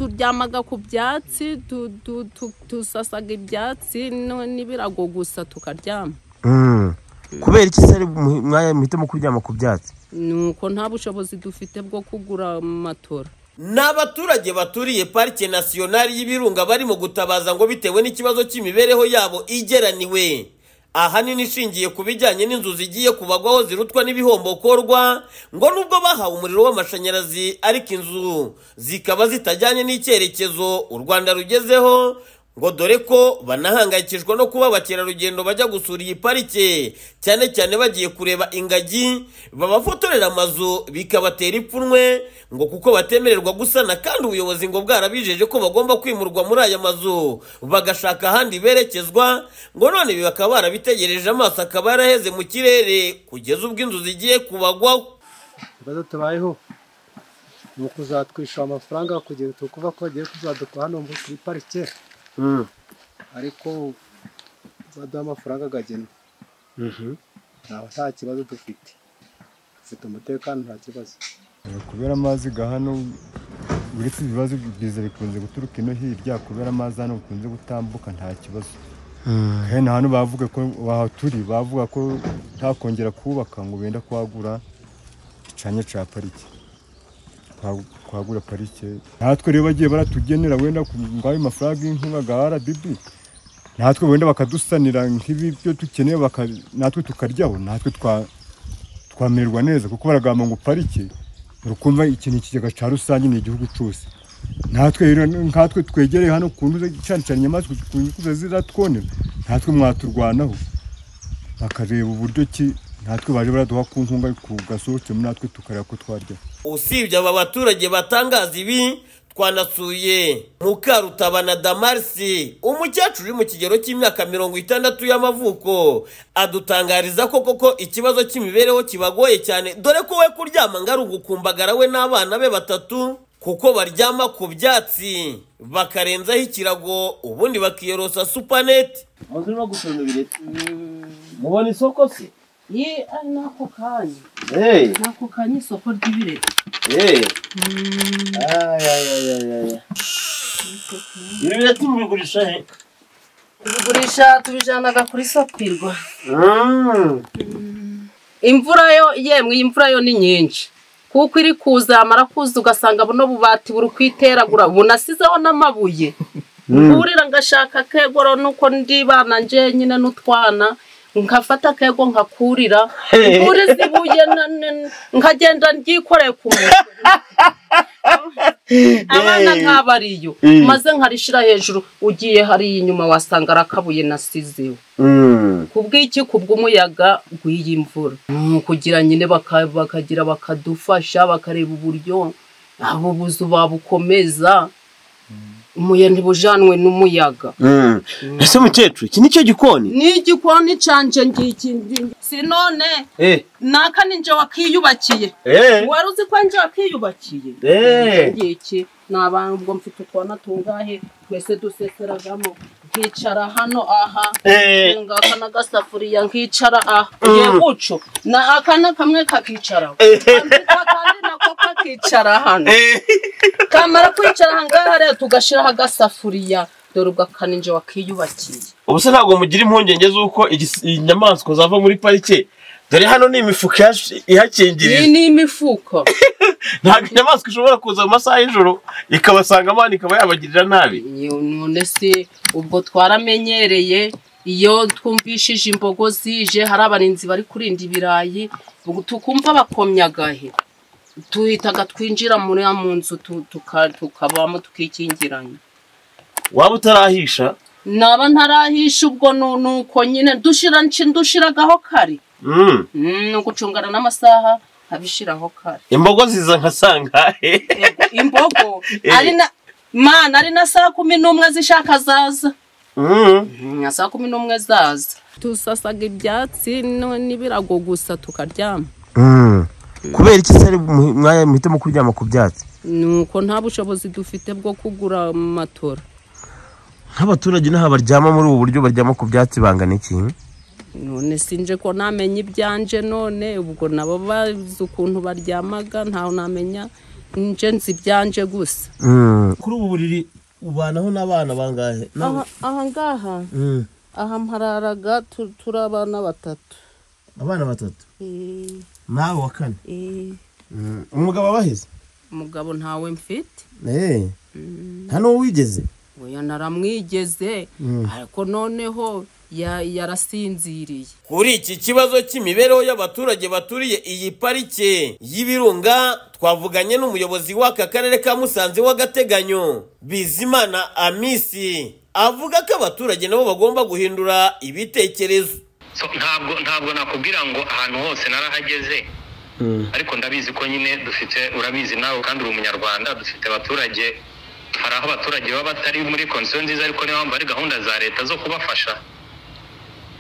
turyamaga ku byatsi tu- tu- tu- tusasaga ibyatsi no- n'ibirago gusa tukaryama Mm. kubera iki se ari mu- mwaya muhitamo kuryama ku byatsi nuko nta bushobozi dufite bwo kugura matora ni abaturage baturiye parike nasiyonari y'ibirunga barimo gutabaza ngo bitewe n'ikibazo cy'imibereho yabo igeraniwe ahanini ishingiye ku bijyanye n'inzu zigiye kubagwaho zirutwa n'ibihombokorwa ngo nubwo bahawe umuriro w'amashanyarazi ariko inzu zikaba zitajyanye n'icyerekezo u rwanda rugezeho ngo dore ko banahangayikishwa no kuba abakerarugendo bajya gusura iyi parike cyane cyane bagiye kureba ingagi babafotorera amazu bikabatera ipfunwe ngo kuko batemererwa gusana kandi ubuyobozi ngo bwarabijeje ko bagomba kwimurwa muri aya mazu bagashaka ahandi berekezwa ngo none ibi bakaba barabitegereje amaso akaba yaraheze mu kirere kugeza ubwo inzu zigiye kubagwaho ibibazo tubayeho ni ukuzatwishyura amafaranga kugira ngo tukuva ko bagiye kuzaduka hano muri- kuri parike ariko baduha amafaranga akagenwa ntawe nta kibazo dufite dufite umutekano nta kibazo kubera amazi ga hano uretse ibibazo biza bikunze guturuka ino hirya kubera amazi hano bikunze gutambuka nta kibazo kandi hano bavuga ko wahaturi bavuga ko ntakongera kubaka ngo benda kuhagura icanya cya parike Kuha- kuhagura parike natwe rero bagiye baratugenera wenda ku- ngo ayo mafaranga y'inkunga ga rdb natwe wenda bakadusanira nk'ibi byo dukeneye baka- natwe tukaryaho natwe twa twamererwa neza kuko baragamba ngo parike urukumva ikintu ikigega cya rusange ni igihugu cyose natwe rero nkatwe twegereye hano ku nduze cyane cyane inyamaswa zikunze kuza ziratwonera natwe mwaturwanaho bakareba uburyo ki natwe baje baraduha ku nkunga ku- gasohokemo natwe tukareba ko twarya usibye aba baturage batangaza ibi twanasuye mukarutabana damarisi umukecuru uri mu kigero cy'imyaka mirongo itandatu y'amavuko adutangariza ko koko ikibazo cy'imibereho kibagoye cyane dore ko we kuryama ngo ari ugukumbagara we n'abana be batatu kuko baryama ku byatsi bakarenzaho ikirago ubundi bakiyorosa supanete mubona isoko se ye ari n'ako kanya hey, n'ako kanya isoko ry'ibireti hey. Ay, ay, ay, ay, ay. Ibi bireti mubigurisha he? tubigurisha tubijanaga kuri sapirwa Mm. imvura yo yemwe iyi mvura yo ni nyinshi kuko iri kuza yamara kuza ugasanga buno bubati buri kwiteragura bunasizeho n'amabuye mburira ngashaka akegoro nuko ndibana nje nyine n'utwana nkafata akego nkakurira mburiza ibuye na- na- nkagenda ryikoreye ku mutwe abana ntabariyo maze nkarishira hejuru ugiye hariya inyuma wasanga arakabuye nasizeho kubw'iki kubw'umuyaga w'iyi mvura Mm, kugira nyine baka- bakagira bakadufasha bakareba uburyo abo buzu babukomeza umuyaga ntibujanwe n'umuyaga Ese mukecuru iki nicyo gikoni? ni igikoni canje ngiki ndi- si none Eh. naka ni nje wakiyubakiye Eh. wari uzi ko nje wakiyubakiye Eh. ngiki ni abantu ubwo mfite utwana tungahe twese duseseragamo nkicara hano aha Eh. ngaka n'agasafuriya nkicara aha ye guco na akana kamwe kakicara akandi nako kakicara hano kamara kwicara ahangaha rero tugashyiraho agasafuriya dore ubwo akaninje wakiyubakiye Ubu se ntabwo mugira impungenge z'uko igis- inyamaswa zava muri parike dore hano ni imifuka ihash- iyi ihakingirije ni imifuko ntabwo inyamaswa ishobora kuza mu masaha y'ijoro ikabasanga abana ikaba yabagirira nabi Iyo none se ubwo twaramenyereye iyo twumvishije imbogo zije hari abarinzi bari kurinda ibirayi ubwo tukumva bakomyagahe tuhitaga twinjira muri mu nzu tu- tuka- tukabamo tukikingiranye waba utarahisha naba ntarahisha ubwo nu- nuko nyine dushira ndushiragaho kare Mm. Mm, ni ugucungana n'amasaha nkabishiraho kare imbogo ziza nka sangahe Ego, imbogo Eh. ari na mana ari na saa kumi n'umwe zishaka zaza Mm. nka saa kumi n'umwe zaza tusasaga ibyatsi no- n'ibirago gusa tukaryama Mm. kubera iki se ari mu- mwaya muhitamo kuryama ku byatsi nuko nta bushobozi dufite bwo kugura matora nk'abaturage n'aha baryama muri ubu buryo baryama ku byatsi bangana iki none sinje ko namenye ibyanje none ubwo nabo bazi ukuntu baryamaga ntawe namenya nje nzi ibyanje gusa kuri ubu buriri ubanaho n'abana bangahe aha aha ngaha aha mpararaga tu- turi abana batatu abana batatu Eh, nawe wa kane eh, umugabo abaheze umugabo ntawe mfite nta n'uwo wigeze oya naramwigeze ariko noneho ya- yarasinziriye kuri iki kibazo cy'imibereho y'abaturage baturiye iyi parike y'ibirunga twavuganye n'umuyobozi w'aka karere ka musanze w'agateganyo bizimana amisi avuga ko abaturage nabo bagomba guhindura ibitekerezo So, ntabwo ntabwo nakubwira ngo ahantu hose narahageze ariko ndabizi ko nyine dufite urabizi nawe kandi uri umunyarwanda dufite abaturage hari aho abaturage baba batari muri konsiyo nziza ariko niyo mpamvu hari gahunda za leta zo kubafasha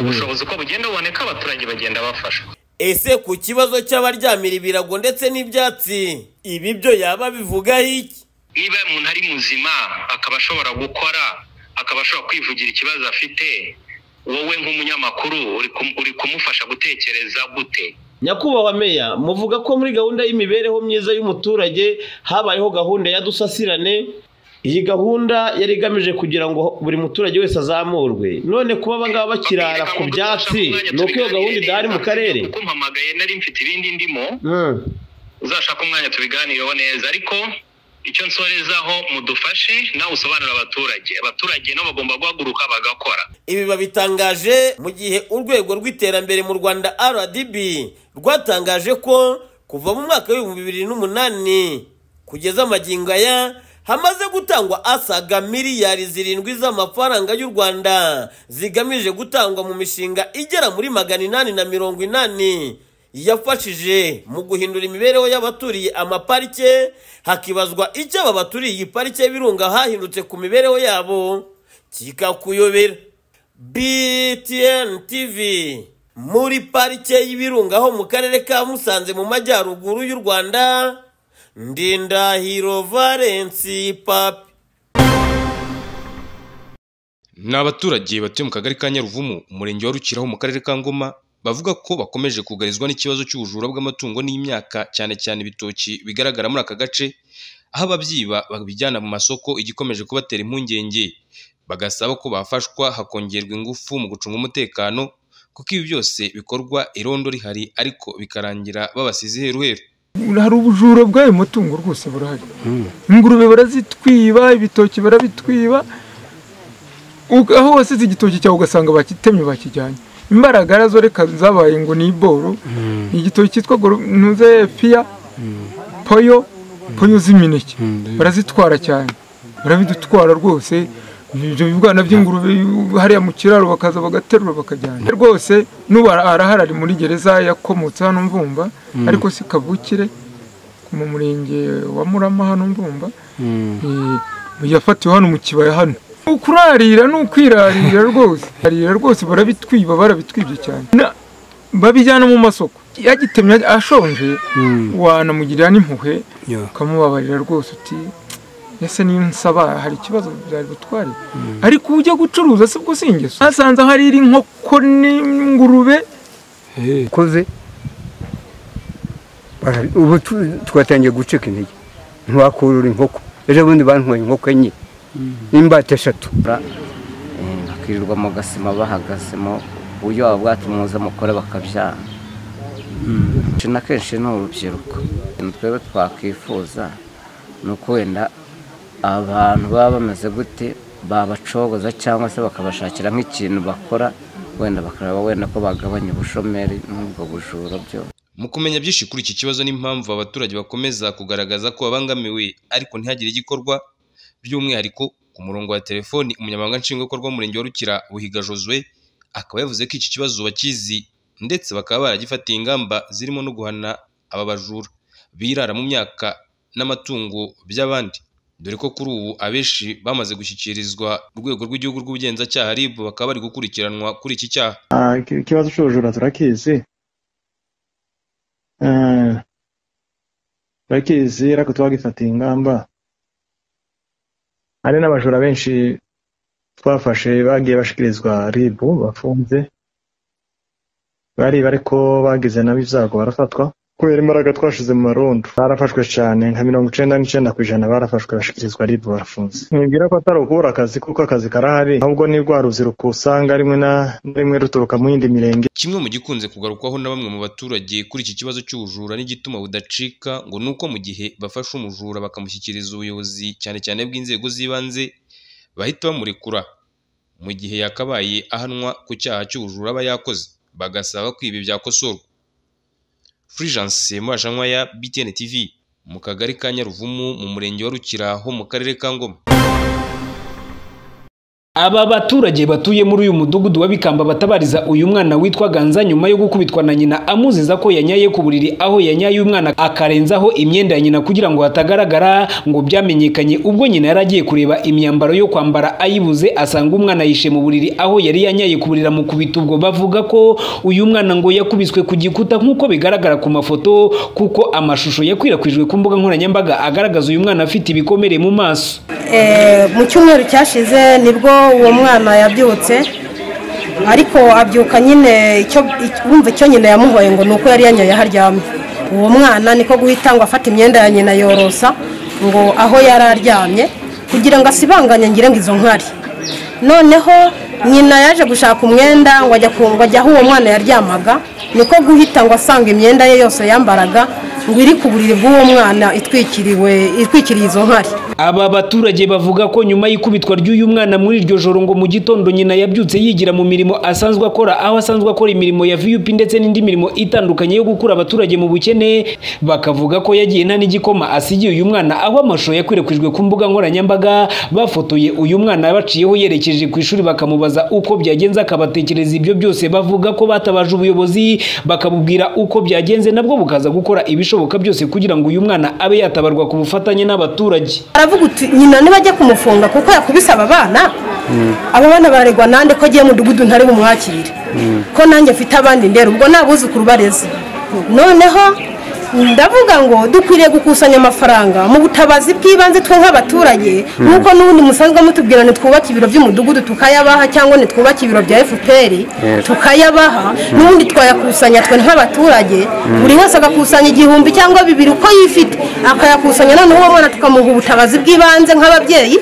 ubushobozi uko bugenda buboneka abaturage bagenda bafashwa ese ku kibazo cy'abaryamira ibirago ndetse n'ibyatsi ibi byo yaba bivugaho iki niba umuntu ari muzima akaba ashobora gukora akaba ashobora kwivugira ikibazo afite wowe nk'umunyamakuru uri kum- uri kumufasha gutekereza gute nyakubahwa meya muvuga ko muri gahunda y'imibereho myiza y'umuturage habayeho gahunda ya dusasirane iyi gahunda yari igamije kugira ngo buri muturage wese azamurwe none kuba abangaba bakirara ku byatsi ni uko iyo gahunda idahari mu karere kuko mpamagaye nari mfite ibindi ndimo uzashaka umwanya tubiganireho neza ariko icyo nsorezaho mudufashe nawe usobanurire abaturage abaturage nabo bagomba guhaguruka bagakora ibi babitangaje mu gihe urwego rw'iterambere mu rwanda rdb rwatangaje ko kuva mu mwaka w'ibihumbi bibiri n'umunani kugeza amagingo aya hamaze gutangwa asaga miliyari zirindwi z'amafaranga y'u rwanda zigamije gutangwa mu mishinga igera muri magana inani na mirongo inani yafashije mu guhindura imibereho y'abaturiye amaparike hakibazwa icyo aba baturiye iyi parike y'ibirunga hahindutse ku mibereho yabo kikakuyobera btn tv muri parike y'ibirunga ho mu karere ka musanze mu majyaruguru y'u rwanda ndindahiro valensi papi Ni abaturage batuye mu kagari ka Nyaruvumu, umurenge wa Rukiraho mu karere ka Ngoma, bavuga ko bakomeje kugarizwa n'ikibazo cy'ubujura bw'amatungo n'imyaka cyane cyane ibitoki bigaragara muri aka gace, aho ababyiba babijyana mu masoko igikomeje kubatera impungenge. Bagasaba ko bafashwa hakongerwa ingufu mu gucunga umutekano, kuko ibi byose bikorwa irondo rihari ariko bikarangira babasize heruheru. hari ubujura bw'ayo matungo rwose burahari ingurube barazitwiba ibitoki barabitwiba U- aho wasize igitoki cyawe ugasanga bakitemye bakijyanye imbaragara zo reka zabaye ngo ni iboro ni igitoki cyitwa goro- ntuze piya poyo poyo z'imineke barazitwara cyane barabidutwara rwose ibyo bibwana by'ingurube hariya mu kiraro bakaza bagaterura bakajyana rwose n'ubu ara- arahari ari muri gereza yakomotse hano mvumba ariko si kavukire mu murenge wa murama hano mvumba Eh, yafatiwe hano mu kibaya hano ni ukurarira ni ukwirarira rwose arira rwose barabitwiba barabitwibye cyane Na- babijyana mu masoko yagitemye ashonje wanamugirira n'impuhwe ukamubabarira rwose uti ese niyo nsaba hari ikibazo byari butware ariko ujya gucuruza si bwo si ingeso nasanze aho ari inkoko n'ingurube koze bara- ubu tu- twatangiye gucika intege ntiwakurura inkoko ejo bundi bantwaye inkoko enye n'imbata eshatu bakirirwa mu gasima bahagazemo uburyo baba bwatuma umuza mukore bakabyara kenshi na kenshi ni urubyiruko ikintu twebwe twakwifuza ni uko wenda abantu baba bameze gute babacogoza cyangwa se bakabashakira nk'ikintu bakora wenda bakareba wenda ko bagabanya ubushomeri n'ubwo bujura byo Mu kumenya byinshi kuri iki kibazo n'impamvu abaturage bakomeza kugaragaza ko babangamiwe ariko ntihagire igikorwa, by'umwihariko ku murongo wa telefoni umunyamabanga nshingwabikorwa w'umurenge wa Rukira Buhiga Josue akaba yavuze ko iki kibazo bakizi ndetse bakaba baragifatiye ingamba zirimo no guhana aba bajura birara mu myaka n'amatungo by'abandi dore ko kuri ubu abenshi bamaze gushyikirizwa urwego rw'igihugu rw'ubugenzacyaha RIB bakaba bari gukurikiranwa kuri iki cyaha ikibazo cy'ubujura turakizi Eh, turakizi ariko twagifatiye ingamba hari n'abajura benshi twafashe bagiye bashyikirizwa ribu bafunze bari ariko bagize nabo ibyago barafatwa kubera imbaraga twashize mu marondo barafashwe cyane nka mirongo icyenda n'icyenda ku ijana barafashwe bashyikirizwa ribu barafunze mwibwira ko atari ukubura akazi kuko akazi karahari ahubwo ni rwa rubyiruko usanga rimwe na na rimwe ruturuka mu yindi mirenge kimwe mu gikunze kugarukwaho na bamwe mu baturage kuri iki kibazo cy'ubujura n'igituma budacika ngo ni uko mu gihe bafashe umujura bakamushyikiriza ubuyobozi cyane cyane bw'inzego z'ibanze bahita bamurekura mu gihe yakabaye ahanwa ku cyaha cy'ubujura aba yakoze bagasaba ko ibi byakosorwa Fulgence Mubashankwaya BTN TV mu kagari ka Nyaruvumu mu murenge wa Rukira ho mu karere ka Ngoma Aba baturage batuye muri uyu mudugudu wa Bikamba batabariza uyu mwana witwa Ganza nyuma yo gukubitwa na nyina amuziza ko yanyaye ku buriri aho yanyaye umwana akarenzaho imyenda ya nyina kugira ngo hatagaragara ngo byamenyekanye ubwo nyina yari agiye kureba imyambaro yo kwambara ayibuze asanga umwana yishe mu buriri aho yari yanyaye ku buriri amukubita ubwo bavuga ko uyu mwana ngo yakubiswe ku gikuta nk'uko bigaragara ku mafoto kuko amashusho yakwirakwijwe ku mbuga nkoranyambaga agaragaza uyu mwana afite ibikomere mu maso Eh, mu cyumweru cyashize nibwo uwo mwana yabyutse ariko abyuka nyine icyo wumva icyo nyina yamuhoye ngo ni uko yari yanyoye aho aryamye uwo mwana niko guhita ngo afate imyenda ya nyina yorosa ngo aho yari aryamye kugira ngo asibanganye ngire ngo izo nkari noneho nyina yaje gushaka umwenda ngo ajya ku- ngo ajya aho uwo mwana yaryamaga niko guhita ngo asanga imyenda ye yose yambaraga ngo iri ku buriri bw'uwo mwana itwikiriwe itwikiriye izo nkari Aba baturage bavuga ko nyuma y'ikubitwa ry'uyu mwana muri iryo joro ngo mu gitondo nyina yabyutse yigira mu mirimo asanzwe akora aho asanzwe akora imirimo ya VUP ndetse n'indi mirimo itandukanye yo gukura abaturage mu bukene bakavuga ko yagiye nta n'igikoma asigiye uyu mwana aho amashusho yakwirakwijwe ku mbuga nkoranyambaga bafotoye uyu mwana baciyeho yerekeje ku ishuri bakamubaza uko byagenze akabatekereza ibyo byose bavuga ko batabaje ubuyobozi bakabubwira uko byagenze nabwo bukaza gukora ibishoboka byose kugira ngo uyu mwana abe yatabarwa ku bufatanye n'abaturage aravuga uti nyina ntibajya kumufunga kuko yakubise aba bana abo bana baregwa nande ko agiye mu mudugudu ntari bumwakire ko nanjye mfite abandi ndera ubwo ni abuzukuru bareze noneho ndavuga ngo dukwiriye gukusanya amafaranga mu butabazi bw'ibanze twe nk'abaturage Mm. nk'uko n'ubundi musanzwe mutubwira ntitwubake ibiro by'umudugudu tukayabaha cyangwa ntitwubake ibiro bya fpr Yes. tukayabaha n'ubundi twayakusanya twe nk'abaturage Mm. buri wese agakusanya igihumbi cyangwa bibiri uko yifite akayakusanya noneho uwo mwana tukamuha ubutabazi bw'ibanze nk'ababyeyi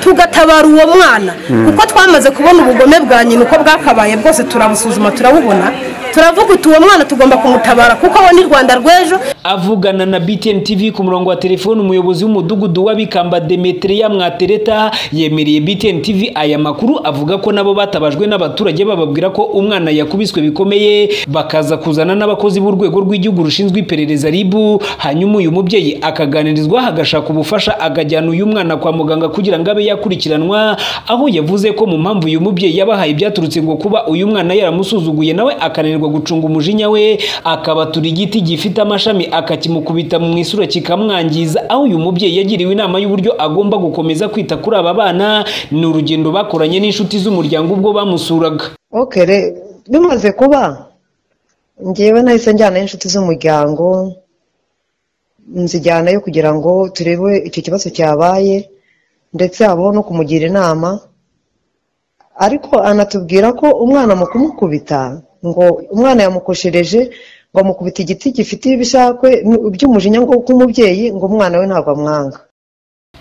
tugatabara uwo mwana Mm. kuko twamaze kubona ubugome bwa nyina uko bwakabaye bwose turabusuzuma turabubona turavuga uti uwo mwana tugomba kumutabara kuko we ni rwanda rw'ejo avugana na BTN TV ku murongo wa telefoni umuyobozi w'umudugudu w'abikamba Demetria Mwatereta yemereye BTN TV aya makuru avuga ko nabo batabajwe n'abaturage bababwira ko umwana yakubiswe bikomeye bakaza kuzana n'abakozi b'urwego rw'igihugu rushinzwe iperereza ribu hanyuma uyu mubyeyi akaganirizwa hagashaka ubufasha akajyana uyu mwana kwa muganga kugira ngo abe yakurikiranwa aho yavuze ko mu mpamvu uyu mubyeyi yabahaye byaturutse ngo kuba uyu mwana yaramusuzuguye nawe akananirwa gucunga umujinya we akabatura igiti gifite amashami akakimukubita mu isura kikamwangiza aho uyu mubyeyi yagiriwe inama y'uburyo agomba gukomeza kwita kuri aba bana ni urugendo bakoranye n'inshuti z'umuryango ubwo bamusuraga Okay, re- bimaze kuba ngewe nahise njyana inshuti z'umuryango nzijyanayo kugira ngo turebe icyo kibazo cyabaye ndetse habaho no kumugira inama ariko anatubwira ko umwana mu kumukubita ngo umwana yamukoshereje ngo amukubita igiti gifitiye ibishakwe by'umujinya ngo k'umubyeyi ngo umwana we ntabwo amwanga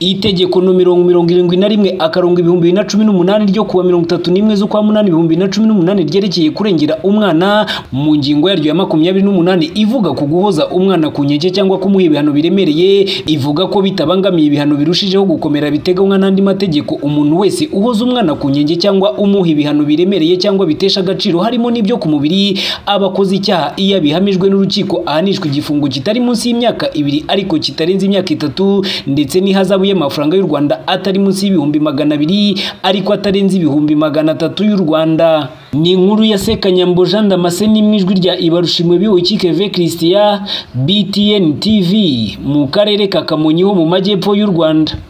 itegeko nomero mirongo irindwi na rimwe akarongo ibihumbi bibiri na cumi n'umunani ryo kuwa mirongo itatu n'imwe z'ukwa munani ibihumbi bibiri na cumi n'umunani ryerekeye kurengera umwana mu ngingo yaryo ya makumyabiri n'umunani ivuga ku guhoza umwana ku nkeke cyangwa kumuha ibihano biremereye ivuga ko bitabangamiye ibihano birushijeho gukomera biteganywa n'andi mategeko umuntu wese uhoza umwana ku nkeke cyangwa umuha ibihano biremereye cyangwa bitesha agaciro harimo n'ibyo ku mubiri aba akoze icyaha iyo abihamijwe n'urukiko ahanishwa igifungo kitari munsi y'imyaka ibiri ariko kitarenze imyaka itatu ndetse n'ihazabu y'amafaranga y'u Rwanda atari munsi y'ibihumbi magana abiri ariko atarenze ibihumbi magana atatu y'u Rwanda ni inkuru ya Sekanyambo Jean Damascene mu ijwi rya Ibarushimwe Biwiki Keve Christian BTN TV mu karere ka Kamonyi ho mu majyepfo y'u Rwanda